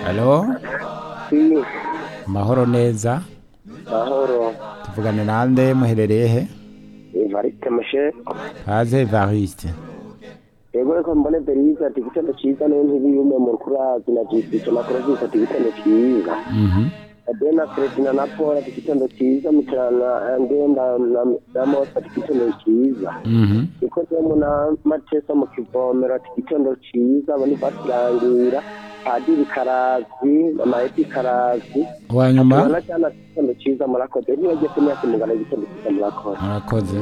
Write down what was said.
Halo, Si, amahoro neza. mahoro Tuvugana nande muherereye he? Evariste Masheko Haze Evariste. yego reka mbone Beriza ati igitego cyiza niyo ntibiyume mu kurazi na Jisike na Kurozisi ati igitego cyiza Mhm. Adena Fredina na Paul ati igitego cyiza Mitrana Angenda na na Mose ati igitego cyiza Mhm. ikozemo na Matesa mu kivomero ati igitego cyiza bani basirangira Padiri Karazi Mama Eti Karazi Wanyuma Bana cyane ati igitego cyiza murakoze niyo ngiye kumenya kumugana igitego cyiza murakoze murakoze.